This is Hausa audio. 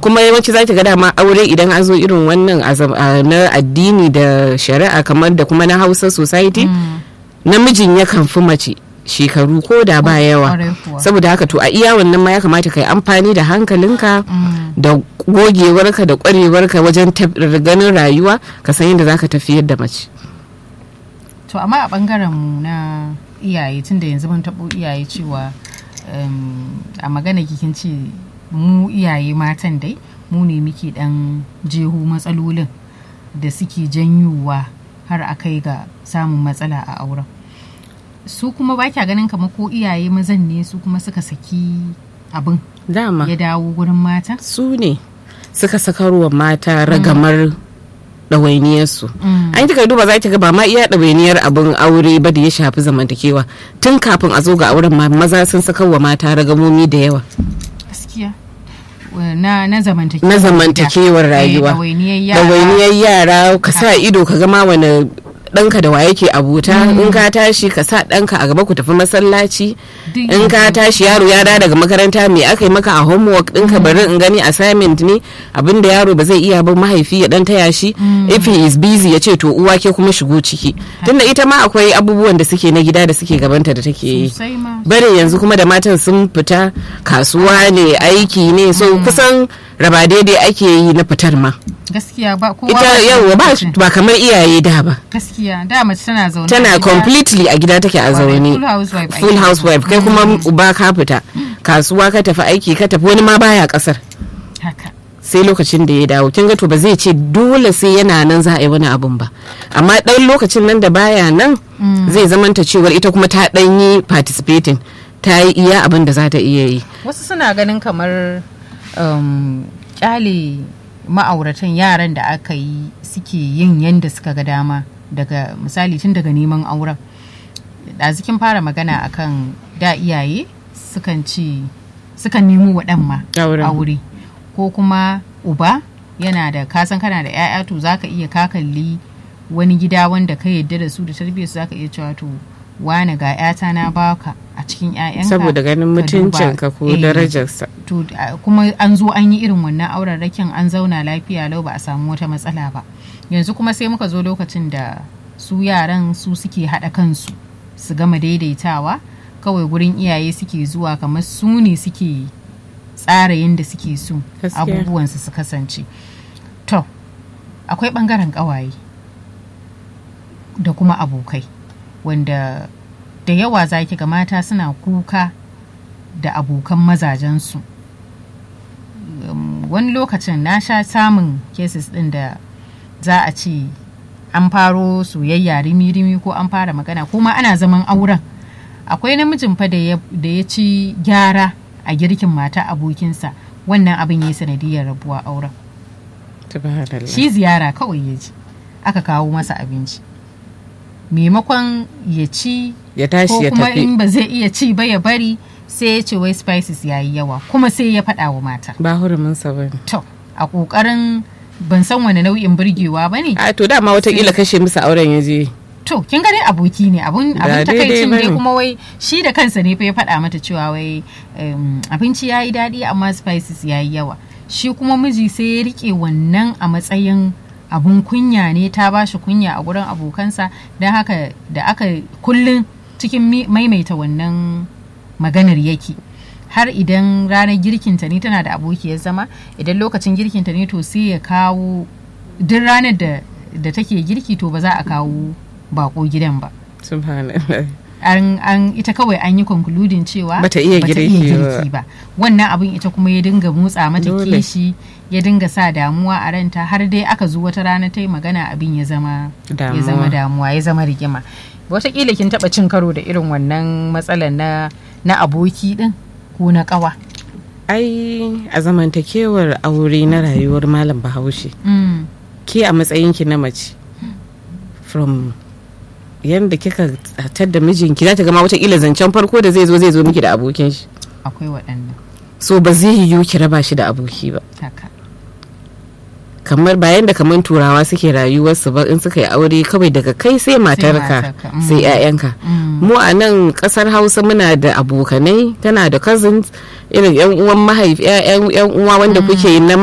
kuma yawanci za ta ga dama aure idan an zo irin wannan na addini da shari'a kamar da kuma na hausa society namijin yakan fi mace shekaru ko da ba yawa saboda haka to a iya wannan ma ya kamata ka yi amfani da hankalinka da gogewarka da kwarewarka wajen ganin rayuwa ka san yadda za ka tafiyar da mace to amma a bangaren mu na iyaye tun da yanzu mun taɓo iyaye cewa a magana kikin ce mu iyaye matan dai mu ne muke dan jeho matsalolin da suke janyowa har a kai ga samun matsala a auren su kuma ba kya ganin kamar ko iyaye mazan ne su kuma suka saki abin dama ya dawo gurin mata su ne suka sakarwa mata ragamar ɗawainiyarsu an kika duba za ki ga ba ma iya ɗawainiyar abin aure ba da ya shafi zamantakewa tun kafin a zo ga auren ma maza sun sakarwa mata ragamomi da yawa gaskiya na na zamantakewar na zamantakewar rayuwa ɗawainiyar yara ka sa ido ka gama wani ɗanka da wa yake abota in ka tashi ka sa ɗanka a gaba ku tafi masallaci in ka tashi yaro ya da daga makaranta me aka yi maka a homework ɗinka bari in gani assignment ne abinda yaro ba zai iya ba mahaifi ya ɗan taya shi if he is busy ya ce to uwa ke kuma shigo ciki tunda ita ma akwai abubuwan da suke na gida da suke gabanta da take yi bare yanzu kuma da matan sun fita kasuwa ne aiki ne so kusan raba daidai ake yi na fitar ma gaskiya ba kowa ita yau ba ba kamar iyaye da ba gaskiya da mace tana zaune tana completely a gida take a zaune full housewife kai kuma uba ka fita kasuwa ka tafi aiki ka tafi wani ma baya kasar haka sai lokacin da ya dawo kin ga to ba zai ce dole sai yana nan za a yi wani abun ba amma dan lokacin nan da baya nan zai zamanta cewar ita kuma ta dan yi participating ta yi iya abin da za ta iya yi wasu suna ganin kamar kyale ma'auratan yaran da aka yi suke yin yadda suka ga dama daga misali tun daga neman auren ɗazikin fara magana akan da iyaye sukan ci sukan nemo wa ɗan ma aure ko kuma uba yana da kasan kana da 'ya'ya to zaka iya kakalli wani gida wanda ka yadda da su da tarbiyyar su zaka iya cewa to wane ga 'yata na baka a cikin 'ya'yanka saboda ganin mutuncinka ko darajarsa to kuma an zo an yi irin wannan auren rakin an zauna lafiya lau ba a samu wata matsala ba yanzu kuma sai muka zo lokacin da su yaran su suke haɗa kansu su gama daidaitawa kawai gurin iyaye suke zuwa kamar su ne suke tsara yadda suke so abubuwansu su kasance to akwai ɓangaren ƙawaye da kuma abokai wanda da yawa za ki ga mata suna kuka da abokan mazajensu um, wani lokacin na sha samun cases ɗin da za a ce an faro soyayya rimi-rimi ko an fara magana ko ma ana zaman auren akwai namijin fa da ya ci gyara a girkin mata abokinsa wannan abin ya yi sanadiyar rabuwa auren shi ziyara kawai ya ji aka kawo masa abinci maimakon ya ci ya tashi ya kuma tafi in ba zai iya ci ba ya bari sai ya ce wai spices ya yi yawa kuma sai ya faɗa wa mata ba hurumin sa bane to a ƙoƙarin ban san wani nau'in burgewa ba ne a to dama watakila kashe musu auren ya je to kin ga dai aboki ne abun Ba abun daidai takaicin dai bane. kuma wai shi da kansa ne fa ya faɗa mata cewa wai um, abinci ya yi daɗi amma spices ya yi yawa shi kuma miji sai ya rike wannan a matsayin abun kunya ne ta ba shi kunya a gurin abokansa don haka da aka kullum cikin mi- maimaita wannan maganar yake har idan ranar girkinta ne tana da abokiyar zama idan lokacin girkinta ne to sai ya kawo duk ranar da da take girki to ba za a kawo bako gidan ba subhanallah an, an ita kawai an yi concluding cewa Bata iya girki ba wannan abin ita kuma ya dinga motsa mata Dole. kishi ya dinga sa damuwa a ranta har dai aka zo wata rana ta yi magana abin ya zama ya zama Damuwa. damuwa ya zama rigima wataƙila kin taɓa cin karo da irin wannan matsalar na na aboki din ko na ƙawa ai a zamantakewar aure na rayuwar malam bahaushe Mm, ke a matsayinki na mace from yadda kika tar da mijinki za ta gama watakila zancen farko da zai zo zai zo miki da abokin shi akwai waɗannan so ba zai yiwu ki raba shi da aboki ba haka kamar bayan da kamar turawa suke rayuwarsu ba in suka yi aure kawai daga kai sai matarka matarka, mm. sai 'ya'yanka Mm. mu a nan kasar hausa muna da abokanai tana da cousins irin yan uwan mahaifi yan uwa wanda kuke na